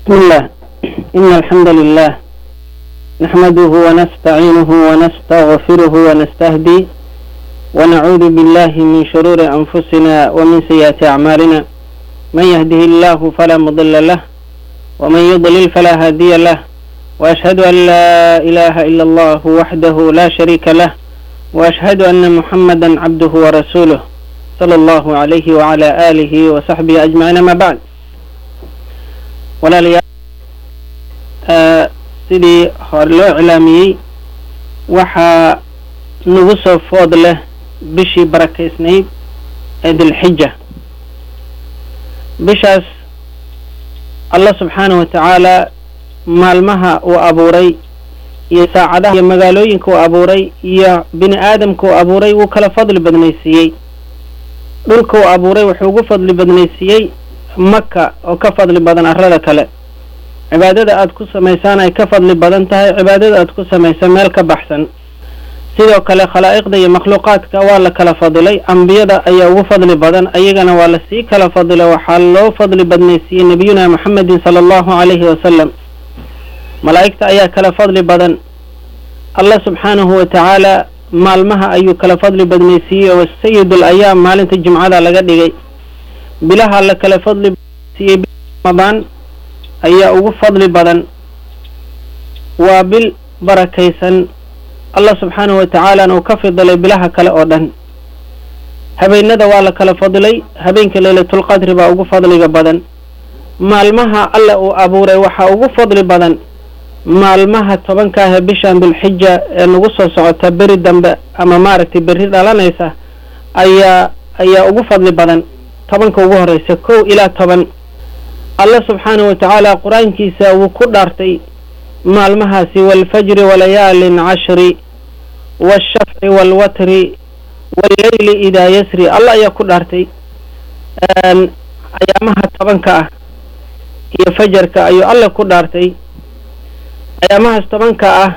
بسم الله إن الحمد لله نحمده ونستعينه ونستغفره ونستهدي ونعوذ بالله من شرور أنفسنا ومن سيئات أعمالنا من يهده الله فلا مضل له ومن يضلل فلا هادي له وأشهد أن لا إله إلا الله وحده لا شريك له وأشهد أن محمدا عبده ورسوله صلى الله عليه وعلى آله وصحبه أجمعين ما بعد walaalayaal sidii hore loo iclaamiyey waxaa nagu soo food leh bishii barakaysnayd ee dilxija bishaas allah subxaanahu wa tacaala maalmaha uu abuuray iyo saacadaha iyo magaalooyinka uu abuuray iyo bini aadamka uu abuuray wuu kala fadli badnaysiiyey dhulka uu abuuray wuxuu ugu fadli badnaysiiyey maka oo ka fadli badan arrada kale cibaadada aad ku samaysaan ay ka fadli badan tahay cibaadada aad ku samaysa meel ka baxsan sidoo kale khalaa'iqda iyo makhluuqaadka waa la kala fadilay ambiyada ayaa ugu fadli badan ayagana waa la sii kala fadilay waxaa loo fadli badnaysiiyey nebiyuna maxamedin sala allahu calayhi wasalam malaa'igta ayaa kala fadli badan allah subxaanahu wa tacaala maalmaha ayuu kala fadli badnaysiiyey oo sayidul ayaam maalinta jimcada laga dhigay bilaha la kala fadli siiyey ramadaan ayaa ugu fadli badan waa bil barakaysan allah subxaanahu wa tacaalana uu ka fidilay bilaha kale oo dhan habeenada waa la kala fadilay habeenka leylatulqadri baa ugu fadliga badan maalmaha alla uu abuuray waxaa ugu fadli badan maalmaha tobanka ah ee bishan dulxija ee nagu soo socota beri dambe ama maaragtay berri dhalanaysa ayaa ayaa ugu fadli badan tobanka ugu horeysa kow ilaa toban allah subxaanahu wa tacaala qur-aankiisa wuu ku dhaartay maalmahaasi waalfajri walayaalin cashri waalshafci waalwatri walleyli idaa yasri allah ayaa ku dhaartay ayaamaha tobanka ah iyo fajarka ayuu alla ku dhaartay ayaamahaas tobanka ah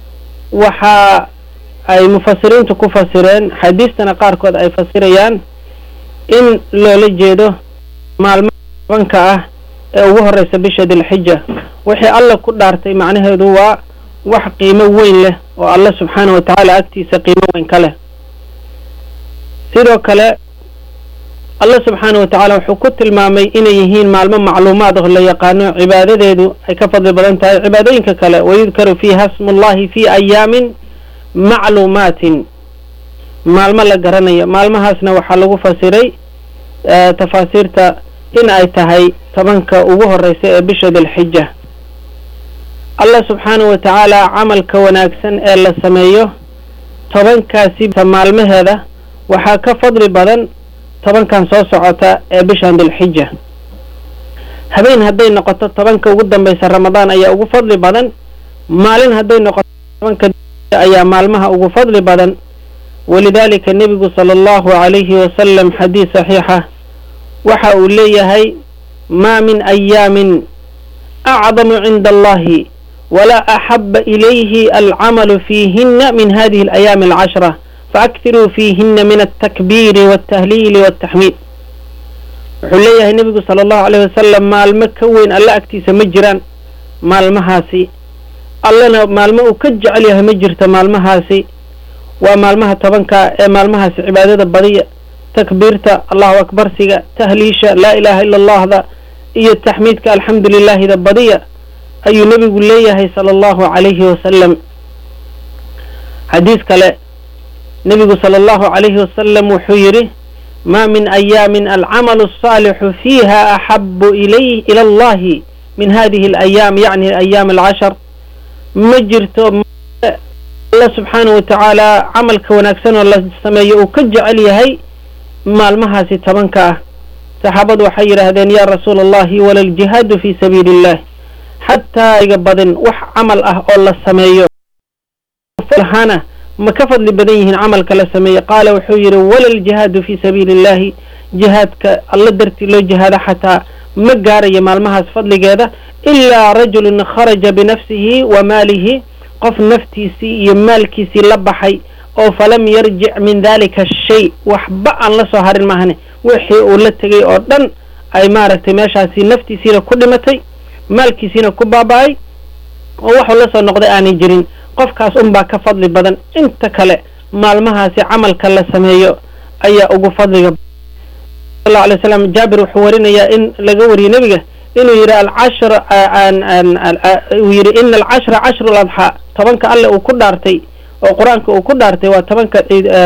waxa ay mufasiriintu ku fasireen xadiistana qaarkood ay fasirayaan in loola jeedo maalmaha tobanka ah ee ugu horeysa bisha dilxija wixii alla ku dhaartay macnaheedu waa wax qiimo weyn leh oo alla subxaanahu wa tacaala agtiisa qiimo weyn ka leh sidoo kale allah subxaanahu wa tacaala wuxuu ku tilmaamay inay yihiin maalmo macluumaad oo la yaqaano cibaadadeedu ay ka fadli badan tahay cibaadooyinka kale wayudkaru fiiha smullahi fi ayaamin macluumaatin maalmo la garanayo maalmahaasna waxaa lagu fasiray tafaasiirta in ay tahay tobanka ugu horeysa ee bisha dilxija allah subxaanahu wa tacaala camalka wanaagsan ee la sameeyo tobankaasi maalmaheeda waxaa ka fadli badan tobankan soo socota ee bishan dilxija habeen hadday noqoto tobanka ugu dambeysa ramadaan ayaa ugu fadli badan maalin hadday noqoto tobanka ayaa maalmaha ugu fadli badan walidaalika nebigu sala allahu calayhi wasalam xadiis saxiixa waxa uu leeyahay maa min ayaamin acdamu cinda allahi walaa axaba ilayhi alcamalu fiihina min hadihi alayaami alcashra faaktiruu fiihina min altakbiiri waltahliili waltaxmiid wuxuu leeyahay nebigu sala allahu alayh wasalam maalmo ka weyn alla agtiisa ma jiraan maalmahaasi allana maalmo uu ka jecel yahay ma jirto maalmahaasi waa maalmaha tobanka ee maalmahaasi cibaadada badiya takbiirta allahu akbarsiga tahliisha laa ilaaha ila allahda iyo taxmiidka alxamdu lilaahida badiya ayuu nebigu leeyahay sala allahu calayhi wasalam xadiis kale nebigu sala allahu calayhi wasalam wuxuu yidhi maa min ayaamin alcamalu asaalixu fiiha axabu ilay ila allahi min hadihi alayaam yacni ayaam alcashar ma jirto allah subxaanahu wa tacaala camalka wanaagsan oo la sameeyo uu ka jecel yahay maalmahaasi tobanka ah saxaabadu waxay yidhaahdeen yaa rasuula allahi wala aljihaadu fii sabiili illah xataa iga badin wax camal ah oo la sameeyo hana ma ka fadli badan yihiin camalka la sameeye qaala wuxuu yidhi wala aljihaadu fii sabiili illahi jihaadka alla dartii loo jihaada xataa ma gaarayo maalmahaas fadligeeda ilaa rajulun kharaja binafsihi wa maalihi qof naftiisii iyo maalkiisii la baxay oo falam yarjic min dalika shay waxba aan la soo harin maahane wixii uu la tegay oo dhan ay maaragtay meeshaasi naftiisiina ku dhimatay maalkiisiina ku baaba-ay oo waxuu la soo noqday aanay jirin qofkaas unbaa ka fadli badan inta kale maalmahaasi camalka la sameeyo ayaa ugu fadliga sal alay slam jaabir wuxuu warinayaa in laga wariyey nebiga inuu yidhi alcashr uu yidhi ina alcashra cashru ladxaa tobanka alle uu ku dhaartay oo qur-aanka uu ku dhaartay waa tobanka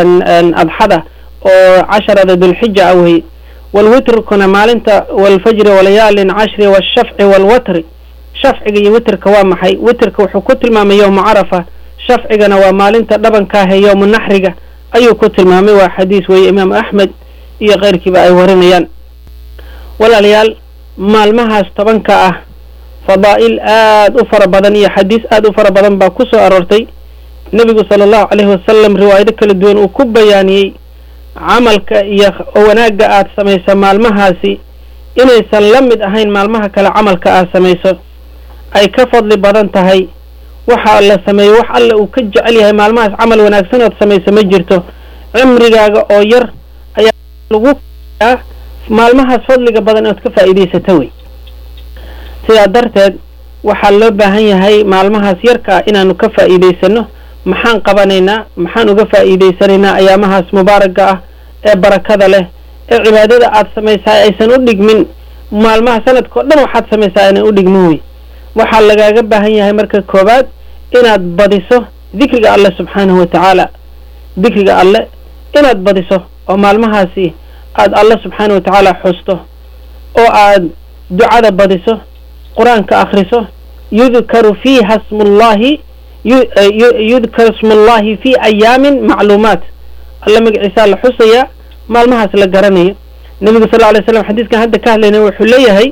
adxada oo casharada dulxija ah wey walwitrkuna maalinta walfajri walayaalin cashri washafci walwatri shafciga iyo witrka waa maxay witrka wuxuu ku tilmaamay yowma carafa shafcigana waa maalinta dhabankaahe yowma naxriga ayuu ku tilmaamay waa xadiis weeye imaamu axmed iyo keyrkiiba ay warinayaan walaalayaal maalmahaas tobanka ah fadaa'il aad u fara badan iyo xadiis aad u fara badan baa ku soo aroortay nebigu sala allahu caleyhi wasalam riwaayado kala duwan uu ku bayaaniyey camalka iyo wanaagga aad samayso maalmahaasi inaysan la mid ahayn maalmaha kale camalka aad samayso ay ka fadli badan tahay waxa la sameeyo wax alle uu ka jecel yahay maalmahaas camal wanaagsan ood samayso ma jirto cimrigaaga oo yar ayaa lagu aa maalmahaas fadliga badan ood ka faa'iidaysato wey sidaa darteed waxaa loo baahan yahay maalmahaas yarka ah inaanu ka faa'iidaysano maxaan qabanaynaa maxaan uga faa'iidaysanaynaa ayaamahaas mubaaraga ah ee barakada leh ee cibaadada aad samaysaa aysan u dhigmin maalmaha sanadkao dhan waxaad samaysaa aynan u dhigmin wey waxaa lagaaga baahan yahay marka koowaad inaad badiso dikriga alle subxaanahu wa tacaala dikriga alle inaad badiso oo maalmahaasi aad alle subxaanahu wa tacaala xusto oo aad ducada badiso qur-aanka akhriso yudkaru fiiha smullahi yudkaru smullahi fi ayaamin macluumaat alle magaciisaa la xusayaa maalmahaas la garanayo nebigu sal alay slam xadiiskan hadda ka hadlayna wuxuu leeyahay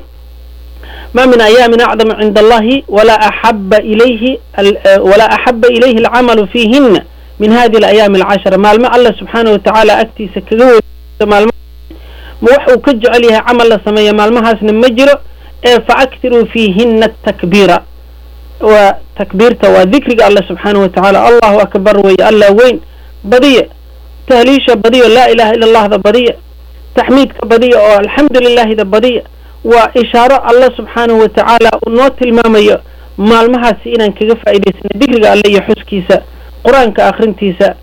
ma min ayaamin acdama cinda allahi walaa axaba ilayhi walaa axaba ilayhi alcamalu fiihina min hadihi alayaami alcashara maalmo alla subxaanahu watacaala agtiisa kaga wey maalma ma wax uu ka jecel yahay camal la sameeya maalmahaasna ma jiro ee fa aktiruu fiihina atakbiira waa takbiirta waa dikriga alle subxaanahu watacaala allahu akbar weeye allah weyn badiya tahliisha badiyo laa ilaha ila allahda badiya taxmiidka badiya oo alxamdu lilahida badiya waa ishaaro alle subxaanahu wa tacaala uu noo tilmaamayo maalmahaasi inaan kaga faa'idaysana dikriga alle iyo xuskiisa qur-aanka akhrintiisa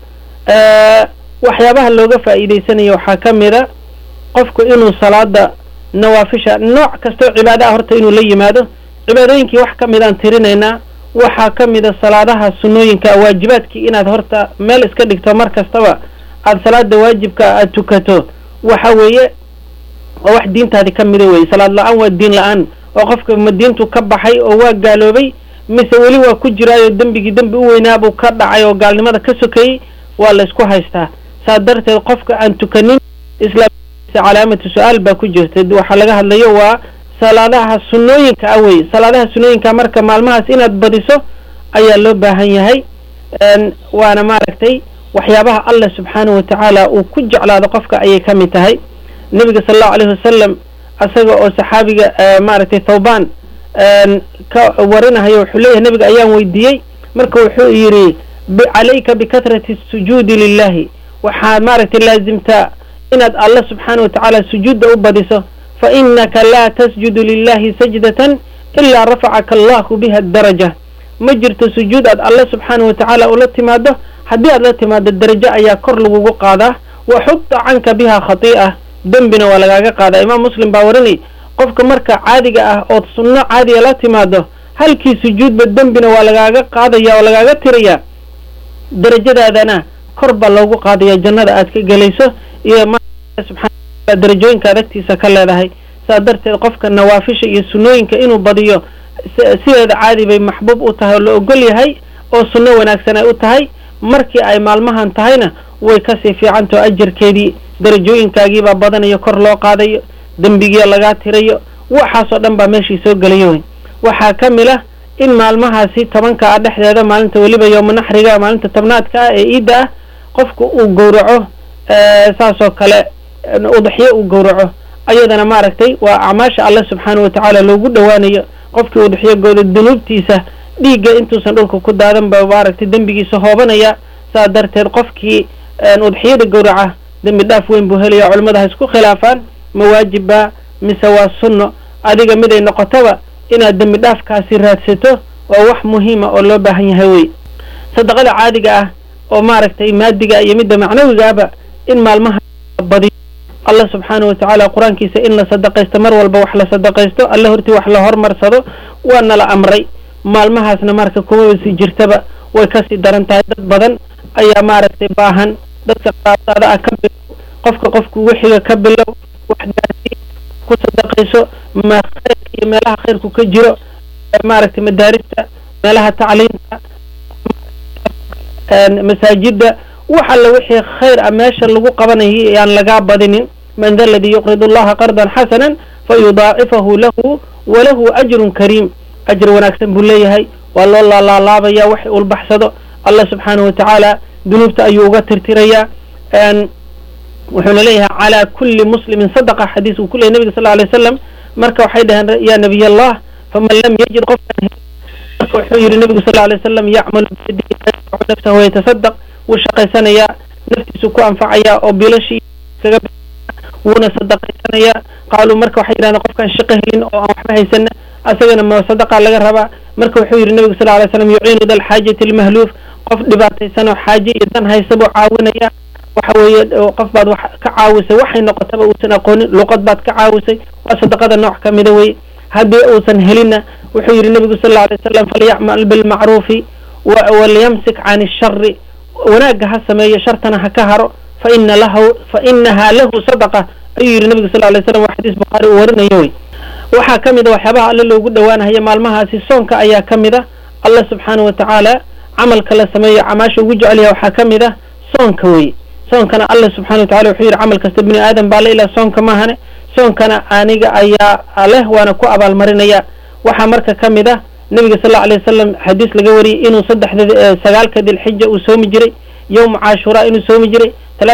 waxyaabaha looga faa'iidaysanayo waxaa ka mida qofku inuu salaada nawaafisha nooc kastoo cibaada ah horta inuu la yimaado cibaadooyinkii wax ka mid aan tirinaynaa waxaa ka mida salaadaha sunnooyinka waajibaadkii inaad horta meel iska dhigto mar kastaba aada salaada waajibka aada tukato waxa weeye waa wax diintaadi ka mida weye salaad la-aan waa diin la-aan oo qofka ma diintu ka baxay oo waa gaaloobay mise weli waa ku jiraayo dembigii dembi u weynaabuu ka dhacay oo gaalnimada ka sokeeyey waa la isku haystaa saa darteed qofka aan tukanin islaamkiisa calaamatu su-aal baa ku jirta waxaa laga hadlayo waa salaadaha sunnooyinka ah weye salaadaha sunnooyinka marka maalmahaas inaad badiso ayaa loo baahan yahay waana maaragtay waxyaabaha allah subxaanahu wa tacaala uu ku jeclaado qofka ayay ka mid tahay nebiga sala allahu alayhi wasalam isaga oo saxaabiga maaragtay thawbaan ka warinahayo wuxuu leeyahay nebiga ayaan weydiiyey marka wuxuu yidhi calayka bikatrati sujuudi lilahi waxaad maaragtay laazimtaa inaad allah subxaana wa tacaala sujuudda u badiso fa inaka laa tasjudu lilahi sajdatan ilaa rafacaka allahu biha daraja ma jirto sujuud aad allah subxaana wa tacaala ula timaado haddii aad la timaado darajo ayaa kor lagugu qaadaa wa xubta canka biha khatii'a dembina waa lagaaga qaadaa imaam muslim baa warinay qofka marka caadiga ah ood sunno caadiga la timaado halkii sujuudba dembina waa lagaaga qaadaya oo lagaaga tirayaa darajadaadana kor baa loogu qaadaya jannada aad ka gelayso iyo subxaana darajooyinka adagtiisa ka leedahay saa darteed qofka nawaafisha iyo sunnooyinka inuu badiyo sideeda caadi bay maxbuub u tahay oo la ogol yahay oo sunno wanaagsan ay u tahay markii ay maalmahan tahayna way kasii fiicantao ajarkeedii darajooyinkaagiibaa badanayo kor loo qaadayo dembigiia lagaa tirayo waxaasoo dhan baa meeshii soo gelayo wey waxaa ka mid ah in maalmahaasi tobanka ah dhexdeeda maalinta weliba yooma naxriga maalinta tobnaadka ah ee iidda ah qofku uu gowraco saasoo kale udaxyo uu gowraco ayadana maaragtay waa acmaasha alle subxaana wa tacaala loogu dhowaanayo qofkii udaxyogooda dunuubtiisa dhiigga intuusan dhulka ku daadan ba maaragtay dembigiisa hoobanaya saa darteed qofkii udxiyada gowraca dembi dhaaf weyn buu helaya culimmada ha isku khilaafaan ma waajibba mise waa sunno adiga miday noqotaba inaad dembi dhaafkaasi raadsato waa wax muhiima oo loo baahan yahay wey sadaqada caadiga ah oo maaragtay maadiga iyo midda macnawigaaba in maalmaha badiyo allah subxaana wa tacaala qur-aankiisa in la sadaqaysto mar walba wax la sadaqaysto alle hortii wax la hormarsado waa nala amray maalmahaasna marka kumaba sii jirtaba way kasii daran tahay dad badan ayaa maaragtay baahan dadka qaraabadaada ah ka bilow qofka qofka ugu xiga ka bilow wax gaarsi ku sadaqayso ma khayrka iyo meelaha khayrku ka jiro maaragtay madaarista meelaha tacliimta masaajida wax alla wixii khayr a meesha lagu qabanayay yaan lagaa badinin man da ladii yuqridu allaha qardan xasanan fayudaacifahu lahu walahu ajrun kariim ajr wanaagsan buu leeyahay waa loo laalaalaabaya wax ulbaxsado allah subxaanahu watacaala dunuubta ayuu uga tirtirayaa wuxuuna leeyahay calaa kulli muslimin sadaqa xadiis uu ku leyahy nabiga sal alay wasalam marka waxay dhaheen ya nabiy allah faman lam yajid qofkan marka wuxuu yihi nabigu sal alay wasalam yacmalu biyadihi fayanfacu nafsahu wayatasadaq wuu shaqaysanayaa naftiisu ku anfacayaa oo bilashii kaga wuuna sadaqaysanayaa qaaluu marka waxay yidhahdeen qofkaan shaqo helin oo aan waxba haysana asagana ma sadaqa laga rabaa marka wuxuu yihi nabigu sal alay slam yuciinu da alxaajati almahluuf qof dhibaataysan oo xaaje iyo dan haysa buu caawinaya waxa weeye qof baad wax ka caawisay waxay noqotaba uusan aqoonin luqad baad ka caawisay waa sadaqada nooc ka mida wey haddii uusan helinna wuxuu yihi nabigu sal alla alay wasalam falyacmal bilmacruufi walyamsik can ishari wanaagga ha sameeyo shartana ha ka haro fa ina lahu fa inahaa lahu sadaqa ayuu yihi nabigu sal alay slam waa xadiis bukhaari uu warinayo wey waxaa ka mid a waxyaabaha alle loogu dhowaanahayo maalmahaasi soonka ayaa ka mid a allah subxaana wa tacaala camalka la sameeyo camaasha ugu jecel yahay waxaa ka mid ah soonka wey soonkana allah subxana wa tacala wuxuu yidhi camal kasta bini aadam baa le ilaa soonka maahane soonkana aniga ayaa leh waana ku abaalmarinaya waxaa marka ka mid ah nebiga sal alla alay wasalam xadiis laga wariyey inuu saddexda sagaalka dilxija uu soomi jiray yowma cashuraa inuu soomi jiray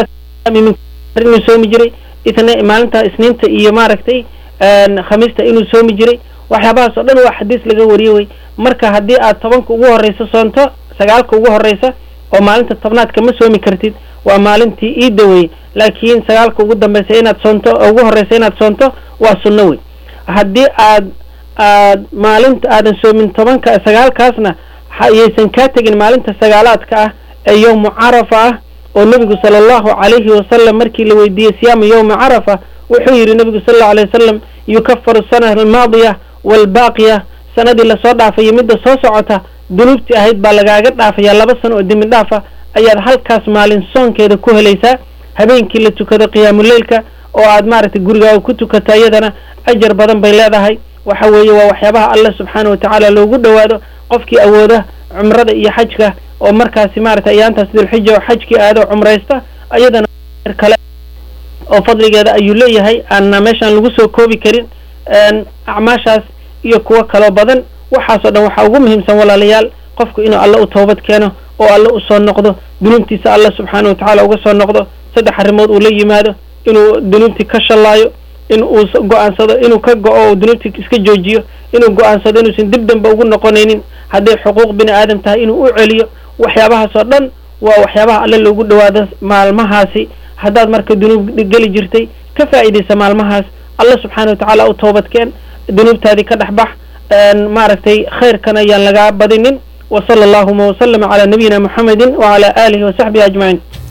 inuu soomi jiray itna maalinta isniinta iyo maaragtay khamiista inuu soomi jiray waxyaabahaas oo dhan waa xadiis laga wariyey wey marka haddii aad tobanka ugu horreysa soonto sagaalka ugu horreysa oo maalinta tobnaadka ma soomi kartid waa maalintii iidda wey laakiin sagaalka ugu dambeysa inaad soonto ugu horreysa inaad soonto waa sunno wey haddii aad aad maalinta aadan soomin tobanka sagaalkaasna yaysan kaa tegin maalinta sagaalaadka ah ee yowmu carafa ah oo nebigu sala allahu calayhi wasalam markii la weydiiyey siyaama yowmi carafa wuxuu yidhi nebigu sal allau alay wasalam yukafaru sana almaadiya waalbaaqiya sanadii lasoo dhaafayo midda soo socota dunuubtii ahayd baa lagaaga dhaafaya laba sano oo dembi dhaafa ayaad halkaas maalin soonkeeda ku helaysaa habeenkii la tukado qiyaamuleylka oo aad maaragtay gurigaaga ku tukata iyadana ajar badan bay leedahay waxa weeye waa waxyaabaha allah subxaana wa tacaala loogu dhowaado qofkii awooda cumrada iyo xajka oo markaasi maaragtay ayaantaas dilxija oo xajkii aado cumraysta iyadana kale oo fadligeeda ayuu leeyahay aanna meeshaan lagu soo koobi karin acmaashaas iyo kuwo kaloo badan waxaasoo dhan waxaa ugu muhiimsan walaalayaal qofku inuu alle u toobad keeno oo alle u soo noqdo dunuubtiisa alla subxaana wa tacaala uga soo noqdo saddex arrimood uu la yimaado inuu dunuubtii ka shallaayo in uu go-aansado inuu ka go-o dunuubtii iska joojiyo inuu go-aansado inuusan dib dambe ugu noqonaynin hadday xuquuq bini aadam tahay inuu u celiyo waxyaabahaas oo dhan waa waxyaabaha alle loogu dhowaado maalmahaasi haddaad marka dunuub geli jirtay ka faa'iidaysa maalmahaas alla subxaana wa tacaala u toobadkeen dunuubtaadii ka dhex bax maaragtay khayrkan ayaan lagaa badinin wa sala allahuma wasalama calaa nabiyina muxamedin wacala aalihi wasaxbihi ajmaciin